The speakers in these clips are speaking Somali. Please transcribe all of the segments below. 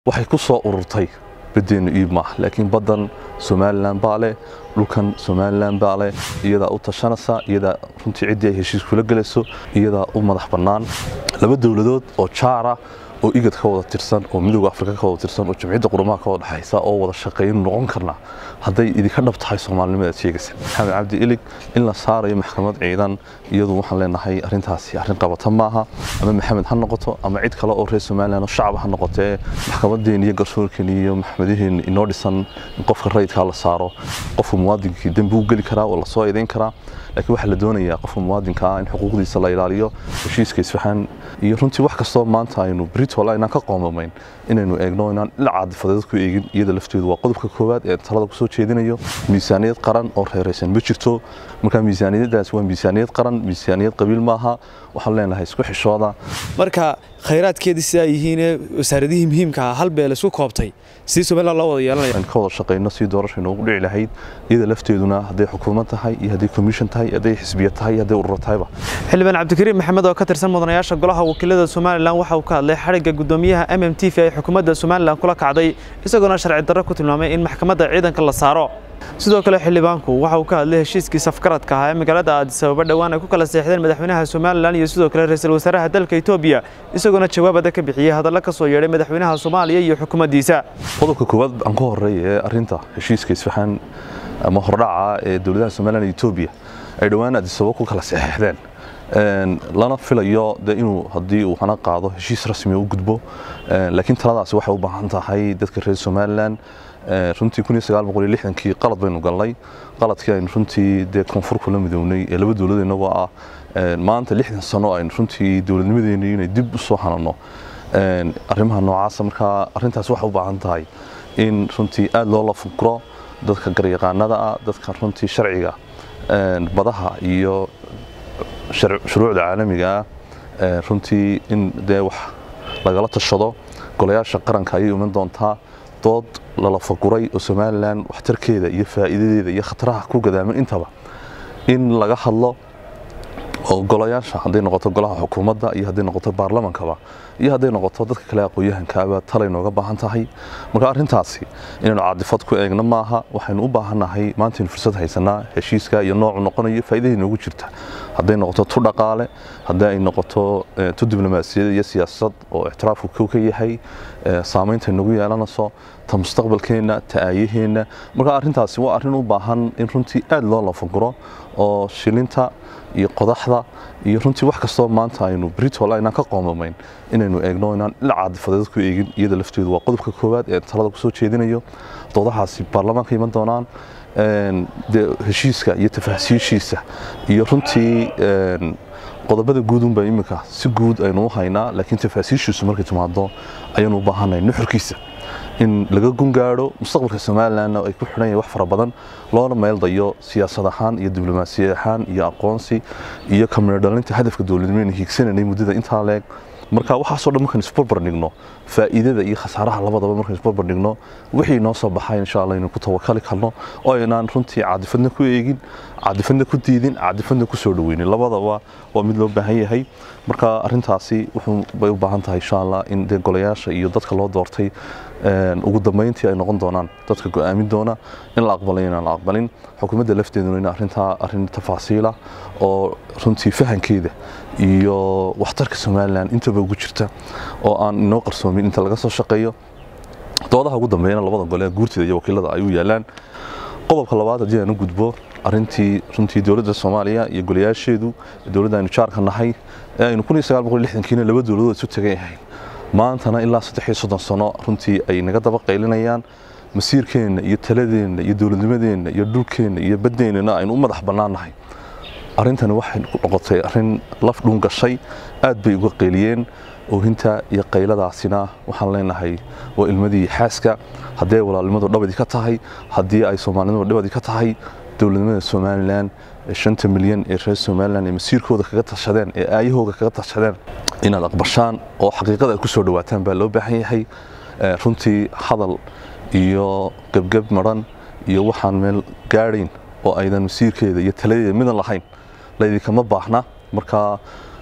waxay ku soo ururtay badeenu iib maaha laakiin baddan somalilan baa leh dhulkan somalilan baa leh iyadaa u tashanaysa iyadaa runtii ciddii ay heshiis kula gelayso iyadaa u madax bannaan laba dowladood oo jaara oo igad ka wada tirsan oo midooda afrika ka wada tirsan oo jamciyadda qurumaha ka wada dhexaysa oo wada shaqeyn noqon karna hadday idinka dhab tahay soomaalinimadaad sheegaysa maxamed cabdi ilig in la saarayo maxkamad ciidan iyadu waxaan leenahay arrintaasi arrin qabata maaha ama maxamed ha noqoto ama cid kale oo reer somalilan oo shacab ha noqotee maxkamaddeen iyo garsoorkeen iyo maxkamadihiin inoo dhisan in qofka rayidkaa la saaro qofka muwaadinkii dembi u geli karaa oo lasoo eedayn karaa laakiin waxaa la doonayaa qofka muwaadinka ah in xuquuqdiisa la ilaaliyo heshiiska isfahan iyo runtii wax kastoo maanta aynu britola inaan ka qoomamayn inaynu eegno inaan dhinac caadifadeed ku eegin iyada lafteedu waa qodobka koowaad ee talada kusoo jeedinayo miisaaniyad qaran oo reeraysan ma jirto marka miisaaniyaddaas waa miisaaniyad qaran miisaaniyad qabiil maaha waxaan leenahay isku xishooda marka khayraadkeedii sidaa yihiinee wasaaradihii muhiimka ah hal beel isku koobtay sidii somalilan loo wada yeelanaya aan ka wada shaqayno si doorasha inoogu dhici lahayd iyada lafteeduna hadday xukuumad tahay iyo hadday commission tahay hadday xisbiya tahay hadday ururo tahayba xildhibaan cabdikariim maxamed oo ka tirsan mudanayaasha golaha wakiilada somalilan waxa uu ka hadlay xadhigga gudoomiyaha m m t v ay xukuumadda somalilan kula kacday isagoona sharci darro ku tilmaamay in maxkamadda ciidanka la saaro sidoo kale xildhibaanku waxa uu ka hadlay heshiiskii safgaradka ahaa ee magaalada aadis ababa dhowaan ay ku kala seexdeen madaxweynaha somalilan iyo sidoo kale ra-iisul wasaaraha dalka etoobiya isagoona jawaabada ka bixiyey hadallo ka soo yeedhay madaxweynaha soomaaliya iyo xukuumaddiisa qodobka koowaad aan ku horeeya ee arrinta heshiiska isfahan ama hordhaca ee dowladaha somalilan iyo etoobiya ay dhowaan aadis ababa ku kala seexdeen lana filayo de inuu haddii uu hana qaado heshiis rasmi u gudbo laakiin taladaasi waxay u baahan tahay dadka reer somalilan runtii kii qalad baynu galnay qaladkii aynu runtii dee koonfur kula midownay ee laba dowlad inagoo ah maanta lixdan sano aynu runtii dowladnimadeeni inay dib u soo hanano arrimaha noocaasa markaa arrintaas waxay u baahan tahay in runtii aad loola fukro dadka garyaqaanada ah dadka runtii sharciga badaha iyo shuruucda caalamiga ah runtii in dee wax lagala tashado golayaasha qaranka ayay iman doontaa dood lala faguray oo somalilan waxtarkeeda iyo faa'iidadeeda iyo khataraha ku gadaaman intaba in laga hadlo oo golayaasha hadday noqoto golaha xukuumadda iyo hadday noqoto baarlamankaba iyo hadday noqoto dadka kale aqoon-yahankaaba talay nooga baahan tahay marka arrintaasi inaynu caadifad ku eegno maaha waxaynu u baahannahay maantaynu fursad haysanaa heshiiska iyo noocu noqonayo faa'iidadii noogu jirta hadday noqoto tu dhaqaale haddii ay noqoto tu diblomaasiyad iyo siyaasad oo ictiraafku kow ka yahay saamaynta nagu yeelanayso ta mustaqbalkeenna ta aayaheenna marka arrintaasi waa arrin u baahan in runtii aad loo lafaguro oo shilinta iyo qodaxda iyo runtii wax kastoo maanta aynu britola inaan ka qoomamayn inaynu eegno inaan dhinac caadifadeed ku eegin iyada lafteedu waa qodobka koowaad ee talada kusoo jeedinayo doodahaasi baarlamaanka iman doonaan de heshiiska iyo tafaasiishiisa iyo runtii qodobada guudunba iminka si guud aynu u haynaa laakiin tafaasiishiisu markay timaado ayaanu u baahanay nuxurkiisa in laga gungaadho mustaqbalka somalilanna ay ku xidhan yahay wax fara badan loona meeldayo siyaasad ahaan iyo diblomaasiyad ahaan iyo aqoonsi iyo kamidhodhalinta hadafka dowladnimeynu hiigsananay muddada intaa leeg marka waxaasoo dhan markaan isbarbardhigno faa'iidada iyo khasaaraha labadaba markaan isbarbardhigno wixii noo soo baxay insha allah inuu ku tawakali karno oo aynaan runtii caadifadna ku eegin caadifadna ku diidin caadifadna ku soo dhaweynin labadaba waa mid loo baahan yahay marka arrintaasi wuxuu bay u baahan tahay insha allah in dee golayaasha iyo dadka loo doortay ugu dambeyntii ay noqon doonaan dadka go'aamin doona in la aqbalay inaan la aqbalin xukuumadda lafteeduna in arrintaa arrin tafaasiila oo runtii fahankeeda iyo waxtarka somalilan intaba ugu jirta oo aan inoo qarsoomin inta laga soo shaqeeyo doodaha ugu dambeeyana labada gole guurteeda iyo wakiilada ay u yaalaan qodobka labaad haddii aan u gudbo arrintii runtii dowladda soomaaliya iyo golayaasheedu dowladda aynu jaarka nahay ee aynu kiina laba dowladood isu tagan yahay maantana ilaa saddex iyo soddon sano runtii ay naga daba qaylinayaan masiirkeenna iyo taladeenna iyo dowladnimadeenna iyo dhulkeenna iyo baddeennana aynu u madax bannaannahay arrintani waxay ku noqotay arrin laf dhuun gashay aad bay uga qayliyeen oohinta iyo qayladaasina waxaan leenahay waa ilmadii xaaska haddii ay walaalnimadu dhabadii ka tahay haddii ay soomaalinimadu dhabadii ka tahay dowladnimada somalilan ee shanta milyan ee reer somalilan ee masiirkooda kaga tashadeen ee aayahooda kaga tashadeen inaad aqbashaan oo xaqiiqada ay ku soo dhawaataan baa loo baahan yahay runtii hadal iyo gebgeb maran iyo waxaan meel gaadhayn oo aydan masiirkeeda iyo taladeeda midan lahayn laydinkama baahna marka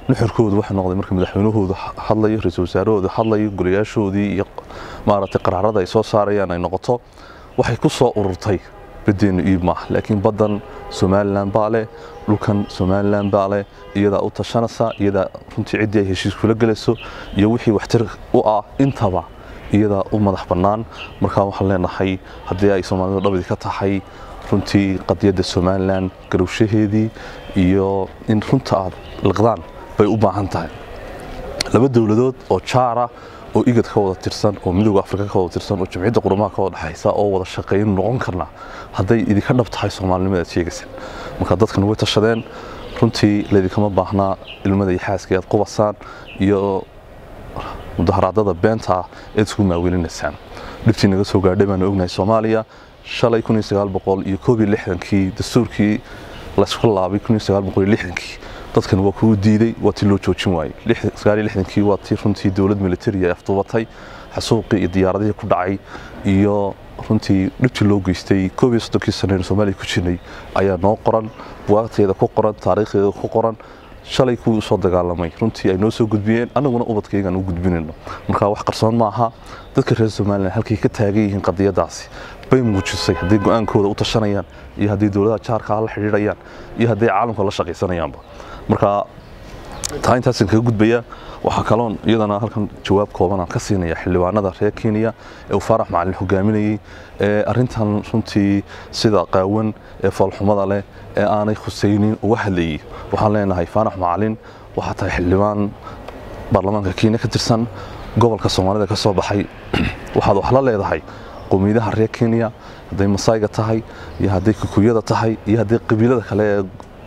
nuxurkoodu waxay noqday marka madaxweynahoodu hadlayo ra-iisul wasaarahoodu hadlayo golayaashoodii iyo maaragtay qaraarada ay soo saarayaan ay noqoto waxay ku soo ururtay badeenu iib maaha laakiin baddan somalilan baa leh dhulkan somalilan baa leh iyadaa u tashanaysa iyadaa runtii ciddii ay heshiis kula gelayso iyo wixii waxtar u ah intaba iyadaa u madax bannaan markaa waxaan leenahay haddii ay soomaalida dhabadi ka tahay runtii qadiyadda somalilan garowshaheedii iyo in runta aad liqdaan bay u baahan tahay laba dowladood oo jaara oo igad ka wada tirsan oo midooda afrika ka wada tirsan oo jamciyadda qurumaha ka wada dhexaysa oo wada shaqayn noqon karna hadday idinka dhab tahay soomaalinimada aad sheegaysaan marka dadkan way tashadeen runtii laydinkama baahnaa ilmada iyo xaaskii aad qubasaan iyo mudaharaadada beenta ah eed isku maawelinaysaan dhibtii naga soo gaadhay baanu ognahay soomaaliya shalay iyo koob iyo lixdankii dastuurkii laysku laabay kii dadkan waa kuu diiday waa tii loo joojin waayey kii waa tii runtii dowlad militari ay afduubatay xasuuqii iyo diyaaradihii ku dhacay iyo runtii dhibtii loo geystay koob iyo soddonkii sanaynu soomaaliya ku jirnay ayaa noo qoran buwaagteeda ku qoran taariikhdeeda ku qoran shalay kuwii usoo dagaalamay runtii ay noo soo gudbiyeen annaguna ubadkaygaan u gudbinayno marka wax qarsoon maaha dadka reer somalilan halkay ka taagan yihiin qadiyadaasi bay muujisay hadday go-aankooda u tashanayaan iyo hadday dowladaha jaarkaa la xidhiidhayaan iyo hadday caalamka la shaqaysanayaanba marka taa intaasan kaga gudbaya waxaa kaloon iyadana halkan jawaab kooban aan ka siinaya xildhibaanada reer kenya ee uu faarax macalin hogaaminayey ee arrintan runtii sida qaawan ee foolxumada leh ee aanay khusaynin uga hadlayey waxaan leenahay faarax macalin waxaa tahay xildhibaan baarlamaanka kenya ka tirsan gobolka soomaalida ka soo baxay waxaad wax la leedahay qowmiyadaha reer kenya hadday masayga tahay iyo hadday kukuyada tahay iyo hadday qabiilada kale ee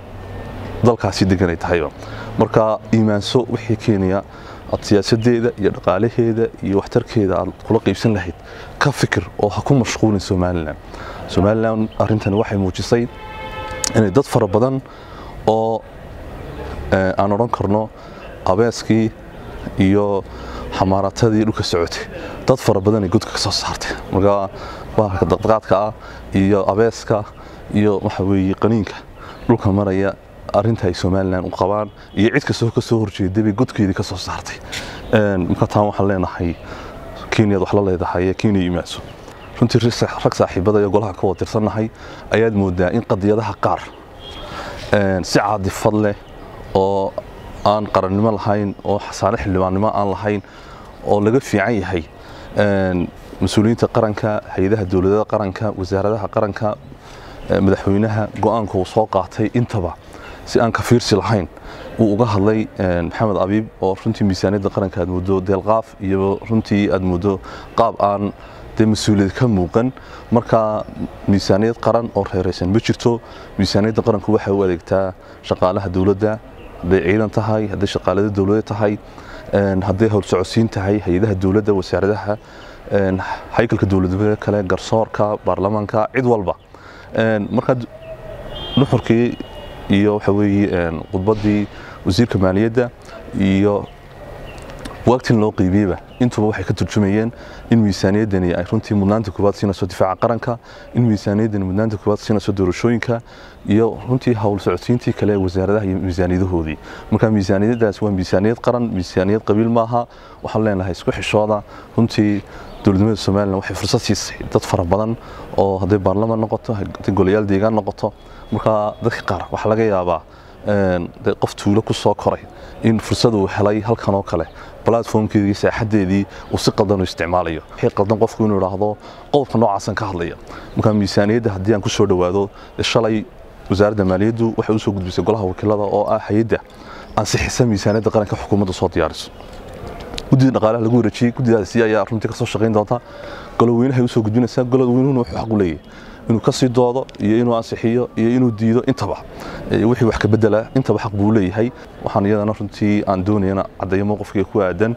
dalkaasi deganay tahayba marka iimaanso wixii kenya aad siyaasadeeda iyo dhaqaalaheeda iyo waxtarkeeda aad kula qaybsan lahayd ka fikir oo ha ku mashquulin somalilan somalilan arrintani waxay muujisay inay dad fara badan oo aan odhan karno abeeskii iyo xamaaratadii dhulka socotay dad fara badanay godka ka soo saartay marka bahalka daqdaqaadka ah iyo abeeska iyo waxa weeye qaniinka dhulka maraya arrinta ay somalilan u qabaan iyo cid kastoo ka soo horjeeday bay godkeedii ka soo saartay marka taan waxaan leenahay kenyaad wax la leedahay ee kenya imaanso runtii rag saaxiibada iyo golaha ka wada tirsannahay ayaad moodaa in qadiyadaha qaar si caadifad leh oo aan qarannimo lahayn oo xasaane xildhibaannimo aan lahayn oo laga fiican yahay mas-uuliyiinta qaranka hay-adaha dowladada qaranka wasaaradaha qaranka madaxweynaha go-aanka uu soo qaatay intaba si aan ka fiirsi lahayn uu uga hadlay maxamed abiib oo runtii miisaaniyadda qaranka aad muddo deelqaaf iyo runtii aad muddo qaab aan dee mas-uuliyad ka muuqan marka miisaaniyad qaran oo reeraysan ma jirto miisaaniyadda qaranku waxay u adeegtaa shaqaalaha dowladda hadday ciidan tahay hadday shaqaalada dowladda tahay hadday howlsocodsiin tahay hay-adaha dowladda wasaaradaha haykalka dowladnimada kale garsoorka baarlamaanka cid walba marka nuxurkii iyo waxa weeye khudbaddii wasiirka maaliyadda iyo waagtin loo qiibiyeyba intuba waxay ka turjumayeen in miisaaniyaddani ay runtii mudnaanta koowaad siinayso difaaca qaranka in miisaaniyaddani mudnaanta koowaad siinayso doorashooyinka iyo runtii howl socodsiintii kale ee wasaaradaha iyo miisaaniyadahoodii marka miisaaniyaddaas waa miisaaniyad qaran miisaaniyad qabiil maaha waxaan leenahay isku xishooda runtii dowladnimada somalilan waxay fursad siisay dad fara badan oo hadday baarlamaan noqoto hadday golayaal deegaan noqoto marka dadka qaar waxaa laga yaabaa qof tuulo ku soo koray in fursad uu helay halkan oo kale platformkeedii saaxadeedii uu si qaldan u isticmaalayo waxay qaldan qofku inuu idhaahdo qodobka noocaasan ka hadlaya marka miisaaniyadda haddii aan ku soo dhowaado shalay wasaaradda maaliyaddu waxay usoo gudbisay golaha wakiilada oo ah hay-adda ansixisa miisaaniyadda qaranka xukuumadda soo diyaariso guddida dhaqaalaha lagu wareejiyey guddidaasi ayaa runtii kasoo shaqayn doonta goloweynahay usoo gudbinaysaa goloweynuhuna wuxuu xaq u leeyahay inuu kasii doodo iyo inuu ansixiyo iyo inuu diido intaba wixii wax ka bedela intaba xaq buu leeyahay waxaan iyadana runtii aan doonayana caddeeyo mowqifkii ku aadan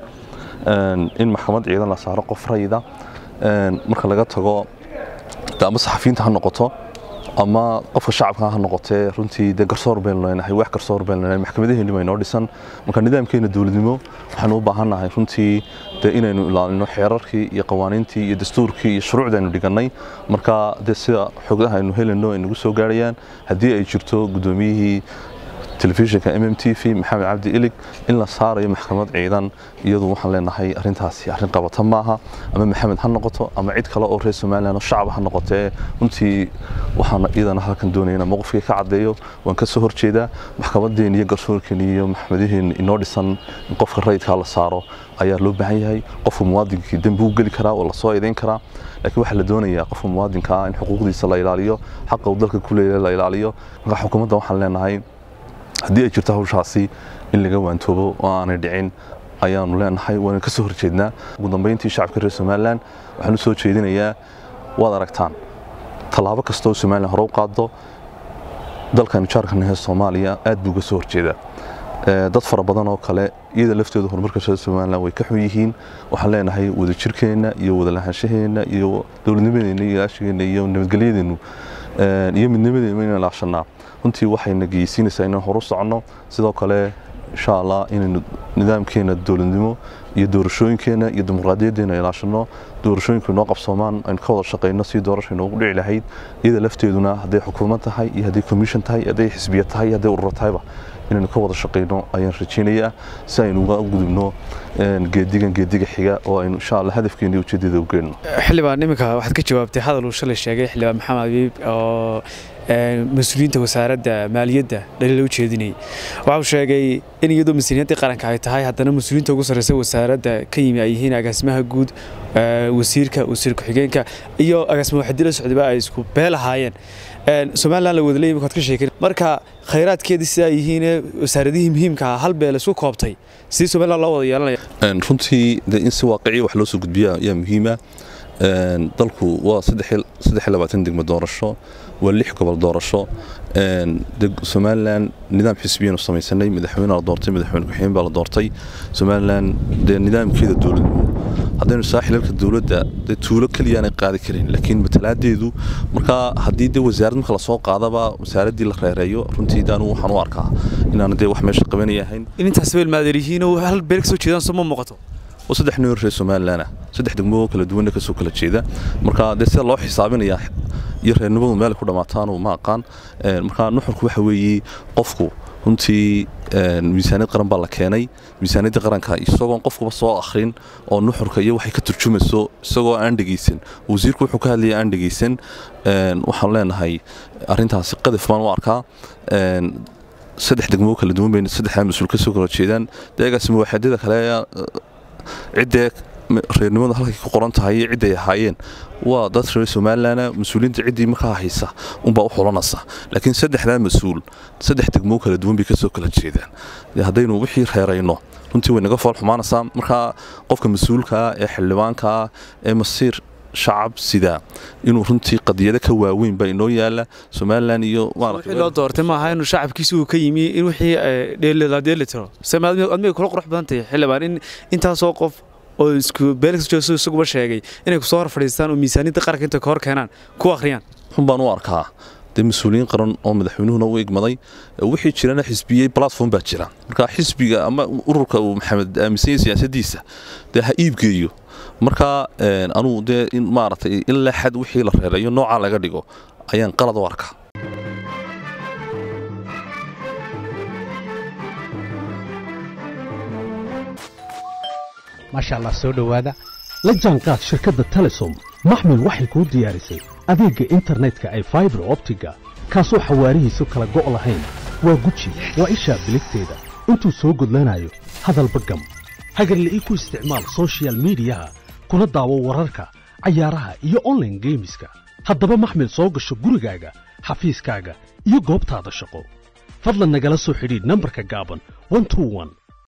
in maxkamad ciidan la saaro qof rayida marka laga tago ama saxafiyiinta ha noqoto ama qofka shacabka ha noqotee runtii dee garsoor baynu leenahay wax garsoor baynu leenahay maxkamadaheeni bay noo dhisan marka nidaamkeena dowladnimo waxaanu u baahannahay runtii dee inaynu ilaalino xeerarkii iyo qawaaniintii iyo dastuurkii iyo shuruucda aynu dhigannay marka dee sida xogaha aynu helayno ay nagu soo gaarayaan haddii ay jirto guddoomiyihii telefishinka m m t v maxamed cabdi ilig in la saarayo maxkamad ciidan iyadu waxaan leenahay arrintaasi arrin qabata maaha ama maxamed ha noqoto ama cid kale oo reer somalilan oo shacab ha noqotee runtii waxaan iyadana halkan doonaya inaan mowqifkii ka caddeeyo waan ka soo horjeedaa maxkamadeen iyo garsoorkeen iyo maxkamadihiin inoo dhisan in qofka rayidkaa la saaro ayaa loo baahan yahay qofka muwaadinkii dembi u geli karaa oo lasoo eedayn karaa laakiin waxaa la doonayaa qofka muwaadinka ah in xuquuqdiisa la ilaaliyo xaqa uu dalka ku leeyahay la ilaaliyo marka xukuumadda waxaan leenahay haddii ay jirto hawshaasi in laga waantoobo oo aanay dhicin ayaanu leenahay waana ka soo horjeednaa ugu dambeyntii shacabka reer somalilan waxaan u soo jeedinayaa waad aragtaan tallaabo kasta oo somalilan hore u qaado dalkan jaarkan ee soomaaliya aad buu uga soo horjeedaa dad fara badan oo kale iyada laftooda horumarka reer somalilan way ka xun yihiin waxaan leenahay wadajirkeenna iyo wadalahaanshaheena iyo dowladnimadeenna iyo ilaashigeena iyo nabadgelyadeennu iyo midnimadeennu inaan ilaashanaa runtii waxayna geysiinaysaa inaan horu soconno sidoo kale insha allah inaynu nidaamkeena dowladnimo iyo doorashooyinkeena iyo dimuqraadiyadeena ilaashano doorashooyinku inoo qabsoomaan aynu ka wada shaqayno si doorasha inoogu dhici lahayd iyada lafteeduna hadday xukuumad tahay iyo hadday commission tahay hadday xisbiya tahay hadday ururo tahayba inaynu ka wada shaqayno ayaan rajaynayaa si aynu uga gudubno geedigan geediga xiga oo aynu insha allah hadafkeena iyo ujeedada u geenno xildhibaan iminka waxaad ka jawaabtay hadal uu shalay sheegay xildhibaan maxamed abiib oo mas-uuliyiinta wasaaradda maaliyadda dhaliila u jeedinayay waxa uu sheegay in iyadoo mas-uuliyiintii qaranka ay tahay haddana mas-uuliyiinta ugu sarreysa wasaaradda ka yimi ay yihiin agaasimaha guud wasiirka wasiir ku-xigeenka iyo agaasima waxdila socdaba ay isku beelahaayeen somalilan la wadaley imika ka sheekin marka khayraadkeedii sidaa yihiinee wasaaradihii muhiimka ah hal beel isku koobtay sidii somalilan loo wada yeelanaya runtii de in si waaqiciya wax loo soo gudbiya ayaa muhiima dalku waa degmo doorasho waa lix gobol doorasho somalilan nidaam xisbiyanu samaysanay madaxweyne la doortay madaxweyne ku-xigeen baa la doortay somalilan dee nidaamkeeda dowladnimo haddaynu saaxilalka dowladda dee tuulo keliya aanay qaadi karin laakiin matalaadeedu markaa haddii dee wasaarad marka lasoo qaadaba wasaaraddii la reereeyo runtii anu waxaan u arkaa inaan dee wax meesha qabanaya ahayn in intaas beel maadeeryihiinoo hal beel ka soo jeedaan soo ma muuqato oo saddex noor reer somalilanah saddex degmo kala duwanna kasoo kala jeeda marka dee sida loo xisaabinayaa iyo reernimadu meel ku dhammaataanu ma aqaan marka nuxurku waxa weeye qofku runtii miisaaniyad qaran baa la keenay miisaaniyadda qaranka isagoon qofkuba soo akhrin oo nuxurka iyo waxay ka turjumayso isagoo aan dhegaysan wasiirku wuxuu ka hadlaya aan dhegaysan waxaan leenahay arrintaasi qadaf baan u arkaa saddex degmo kala duwan bay saddexdaa mas-uul kasoo kala jeedaan deegaasima waaxadyada kale ciddee reernimada halkay ku qoran tahay iyo cidday ahaayeen waa dad reer somalilan mas-uuliyiinta ciddii markaa haysa unbaa u xulanaysa laakiin saddexdaa mas-uul saddex degmoo kala duwan bay kasoo kala jeedaan haddaynu wixii reerayno runtii way naga fool xumaanaysaa markaa qofka mas-uulkaa ee xildhibaankaa ee masiir shacab sidaa inuu runtii qadiyado ka waaweyn baa inoo yaala somalilan iyo wixii loo doortay maaha inuu shacabkiisa uu ka yimi in wixii dheelila dheeli tiro admay kula qurux badan tahay xildhibaan in intaasoo qof oo isku beelkasjooso isaguba sheegay inay kusoo hor fadhiistaan oo miisaaniyadda qaranka inta ka hor keenaan ku akhriyaan xun baan u arkaa dee mas-uuliyiin qaran oo madaxweynuhuna u igmaday wixii jirana xisbiyey platform baa jira marka xisbiga ama ururka uu maxamed aaminsanya siyaasaddiisa dee ha iibgeeyo marka anugu dee in maaragtay in la xad wixii la reerayo noocaa laga dhigo ayaan qalad u arkaa maasha allah soo dhowaada la jaanqaad shirkadda telesom maxmil waxay kuu diyaarisay adeegga internetka ay faibar optiga kaasoo xawaarihiisu kala go' lahayn waa guji waa ishaa biligteeda intuu soo gudlanayo hadalba gam hagarle ii ku isticmaal sochial midiyaha kuna daawo wararka cayaaraha iyo onlaine geemiska haddaba maxmil soo gasho gurigaaga xafiiskaaga iyo goobtaada shaqo fadlan nagala soo xidhiidh nambarka gaaban